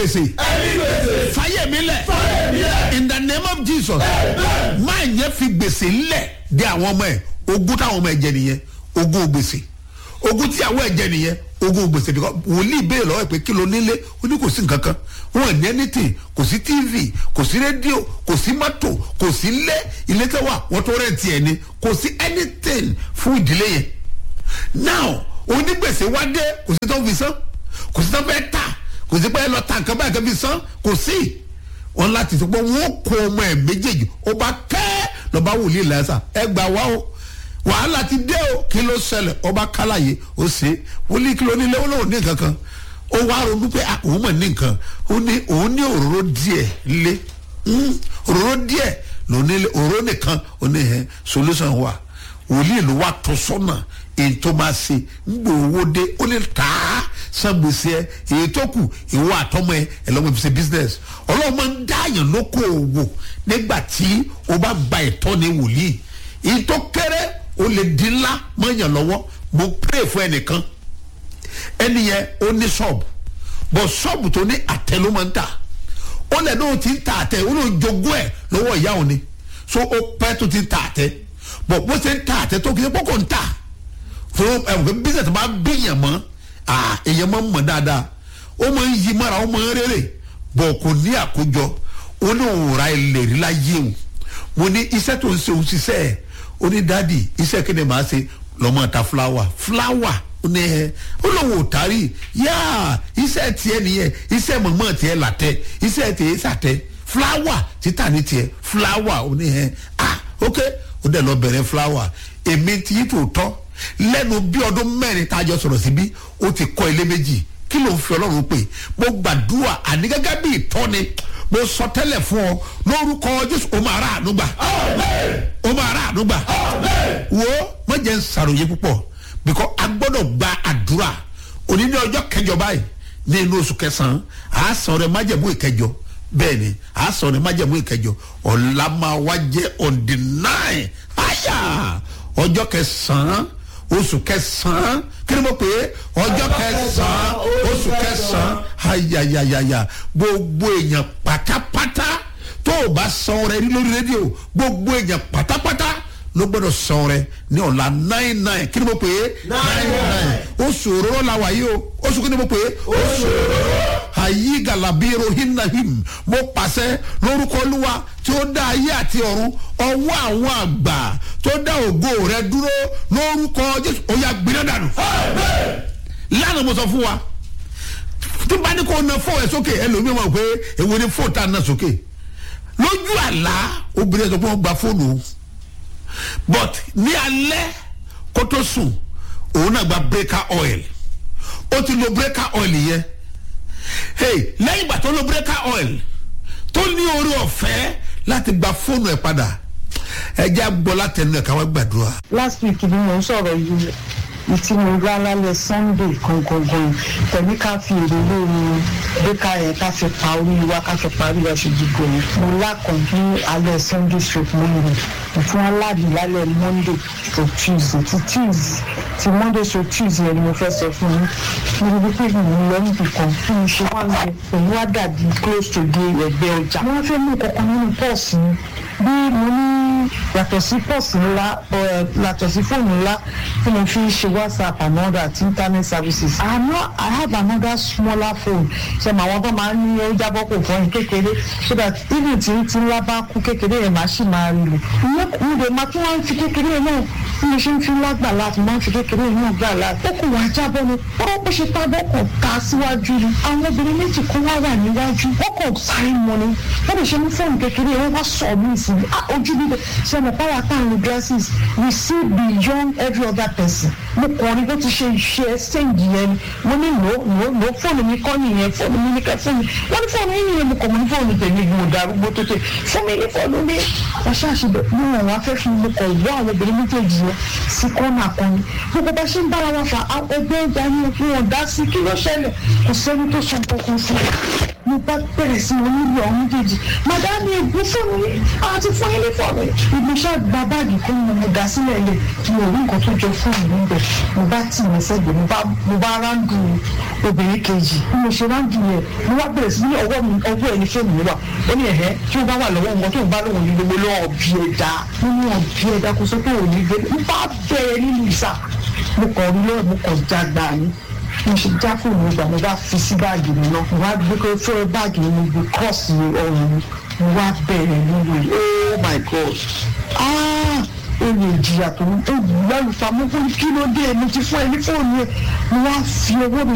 gbèsè fàyè mi lẹ̀ in the name of jesus máa yẹ fi gbèsè lẹ̀ de àwọn ọmọ ẹ̀ ogún táwọn ọmọ ẹ̀ jẹ nìyẹn ogún gbèsè ogún tí àwọn ẹ̀ jẹ nìyẹn ogún gbèsè because wòlíì béèrè lọ́wọ́ ẹ̀ pé kí ló nílé ó ní kò sí nǹkan kan wọn ní anything kò sí tv kò sí rédíò kò sí mọ́tò kò sí ilé ilé tẹ́ wà wọ́n tó rẹ̀ tiẹ̀ ni kò sí anything fún ìdílé yẹn now onígbèsè wá dé kò sí tó fi san kò sí tó fẹ́ tà kò sí pé ẹ lọ ta nǹkan báyìí kan fi san kò sí wọn láti sọ pé wọn kó ọmọ ẹ méjèèjì ó bá kẹ́ lọ́ba wòlíì lẹ́sà ẹ gbà wá o wàhálà ti dé o kí ló ṣẹlẹ̀ ọba kálàyé ó ṣe wòlíì kí ló nílé ó lóun ní nǹkan kan ó wá ronú pé ah, òun mọ̀ ní nǹkan ó ní òun ní òróró díẹ̀ lé Mm, òróró díẹ̀ ló nílé òróró nìkan ó ní ẹ solution wà wòlíì ló wà tó sọ́nà èyí tó máa ṣe ń gbé owó dé ó lè tà á san gbèsè ẹ èyí tó kù ìwọ àtọmọ ẹ ẹ lọ́mọ ìfisẹ́ business ọlọ́run máa ń dáàyàn lóko òwò nígbà tí o bá gba ẹ̀tọ́ ní wòlíì èyí tó kéré o lè di ńlá mọ́yàn lọ́wọ́ mo pray fún ẹnìkan ẹni yẹn ó ní ṣọ́ọ̀bù bọ̀ ṣọ́ọ̀bù tó ní àtẹ ló máa ń tà ó lẹ̀ náà ti ń ta àtẹ ó lóun jogún ẹ̀ lọ́wọ́ ìyá òun ni so ó pẹ́ tó ti ń ta àtẹ bọ̀ bó ṣe ń ta àtẹ tó kí ẹ pọ́kò ń tà fún ẹ̀wọ̀n business máa ń bíyàn mọ́ ah èèyàn máa ń mọ̀ dáadáa ó máa ń yí mọ́ra ó máa ń rere bọ̀ kò ní àkójọ ó ní òun ra ilẹ̀ rí láyé o mo ní iṣẹ́ tó ń ṣe òun ṣiṣẹ́ ẹ̀ ó ní dádì iṣẹ́ kí ni màá ṣe lọ́mọ ta fúláwà fúláwà ó ní ẹ ó lóun ò tari yá iṣẹ́ tiẹ̀ nìyẹn iṣẹ́ mọ̀mọ́ tiẹ̀ làtẹ̀ iṣẹ́ tiẹ̀ sàtẹ̀ fúláwà títà ní tiẹ̀ fúláwà ó ní ẹ ah ok ó dẹ̀ lọ bẹ̀rẹ̀ fúláwà èmi ti yí tòótọ́ lẹ́nu bí ọdún mẹ́rin tá a jọ sọ̀rọ̀ síbí ó ti kọ́ ilé méjì kí ló ń fi ọlọ́run pè mo gbàdúrà àní gẹ́gẹ́ bí ìtọ́ni mo sọ tẹ́lẹ̀ fún ọ lórúkọ jésù o máa rà àánú gbà o máa rà àánú gbà wo má jẹ́ ń sàròyé púpọ̀ bíkọ́ a gbọ́dọ̀ gba àdúrà òní ní ọjọ́ kẹjọ báyìí ní inú oṣù kẹsàn-án à á sọ rẹ májẹ̀mú ìkẹjọ bẹ́ẹ̀ ni à á sọ rẹ májẹ̀mú ìkẹjọ ọ̀la máa wá jẹ́ on the nine àyà ọjọ́ kẹsàn-án oṣù kẹsàn-án kí ni mo pè é ọjọ́ kẹsàn-án oṣù kẹsàn-án ayayayaya gbogbo èèyàn pátápátá tó o bá san rẹ rí lórí rédíò gbogbo èèyàn pátápátá ló gbọdọ̀ san rẹ ní ọ̀la nine nine kí ni mo pè é nine nine oṣù òróró la wà yìí o oṣù kí ni mo pè é oṣù òróró ayi galabiro hinahim mo pàṣẹ lórúkọ olúwa tí ó dá ayé àti ọ̀run ọwọ́ àwọn àgbà tó dá ògo rẹ dúró lórúkọ jésù ó yà gbiná dànù. lánàá mo sọ fún wa tí bá ní kó na fóònù ẹ sókè ẹlòmíràn mọ̀ pé èwo ni fóònù tá a na sókè lójú àlá obìnrin sọ pé wọ́n gba fóònù o but ní alẹ́ kó tó sùn òun náà gba breaker oil ó ti lo breaker oil yẹn hey lẹ́yìn ìgbà tó lo breaker oil tó ní orí ọ̀fẹ́ láti gba fóònù ẹ̀ padà ẹ jẹ́ àgbọ̀ látẹnu ẹ̀ káwá gbàdúrà. last week ni mo ń sọ̀rọ̀ yìí ìtí mo rá lálẹ́ sunday gangan pẹ̀lú ká fi èrè lórí bíkà yẹn ká fi pa orí wa ká fi parí ọ̀ṣù gbogbo yẹn mo lákàn ní alẹ́ sunday stroke monday ìfún aláàbí lálẹ́ monday to tuesday ti tuesday ti monday to tuesday yẹn ni mo fẹ́ sọ fún yín mo rí pé mi ò lọ níbi kan fún mi ṣe wá ń bẹ èyí wá dàbí close to the ẹgbẹ́ ọjà wọ́n fẹ́ mú kankan nínú pọ́ọ̀sì mi bí mo ní yàtọ̀ sí pọ́ọ̀sì ńlá yàtọ̀ sí fóònù ńlá tí mo fi ń ṣe whatsapp and all that internet services i know i have another smaller phone ṣe mà wọn tó máa ń ní ó jábọ́ kò fọyín kékeré so that even tí tí ńlá bá kú kékeré yẹn máa ṣì máa rí lò ìyẹn mo dé máa tún wá ń fi kékeré yẹn náà bí mo ṣe ń fi lágbà láti máa ń fi kékeré yẹn náà gbà láti ó kò wá jábọ́ ni ó bó ṣe pa bọ́kọ̀ ká síwájú ni àwọn obìnrin méjì kan wá wà níwájú wọ́n kò sáré mọ́ ni wọ́n lè ṣe ní fóònù kékeré yẹn wọ́n sọ mí sí i ojú bíbẹ̀ ṣe mọ̀ pàrọ̀ àtàwọn dresses we see beyond every other person mo kàn rí bó ti ṣe ṣe ṣéǹgì yẹn ni mo ní lò lò lò fóònù mi kọ́ nìyẹn fóònù mi ní kẹ́ fóònù wọ́n ní fóònù yín nìyẹn mo kàn mọ́ ní fóònù tèmi mo darúgbó tó tè fún mi ní fóònù mi ọ̀ṣẹ́ àṣìbẹ̀ mo wọ̀n wá fẹ́ fún mi kọ̀ wọ́ àwọn obìnrin méjèèjì yẹn sí kọ́nà kan ni gbogbo bá ṣe ń bára wa fà ẹgbẹ́ ìjà ni wọn dá sí kí ló ṣẹlẹ̀ kò sẹ́ni tó sọ kankan fún mi mo bá bẹ̀rẹ̀ sí wọn níbi ọ̀hún méjèèjì madame ègbé fóònù yìí àti fún yín ní fóònù yìí ìgbésẹ̀ gba báàgì fún mi mo dá sílẹ̀ lẹ̀ mo rí nǹkan tó jọ fóònù níbẹ̀ mo bá tì mí sẹ́gbẹ̀ẹ́ mo bá mo bá ráńdù obìnrin kejì bí mo ṣe ráńdù yẹn mo wá bẹ̀rẹ̀ sí ní ọwọ́ mi ọwọ́ ẹni fóònù mi wà ó ní ẹ̀hẹ́ tí ó bá wà lọ́wọ́ wọn tó ń bá lóun ní gbogbo lọ́wọ́ bí ẹ̀dá nínú ọ̀bí ẹ̀dá kò sọ pé òní gbé mo bá bẹ̀rẹ̀ nínú ìsà mo kàn rí lọ́wọ́ mo kàn jágbá ni mo ṣe já fóònù ìgbà mo bá fi sí báàgì mi náà mo wá gbé pé fún báàgì mi mo gbé kọ́ọ̀sì ọrùn mi mo wá bẹ̀rẹ̀ nínú yìí oh my god ah èrè ìjìyà tó ń ewu lálùfáà mo fún kí ló dé mo ti fún ẹ ní fóònù ẹ mo wá fi owó mi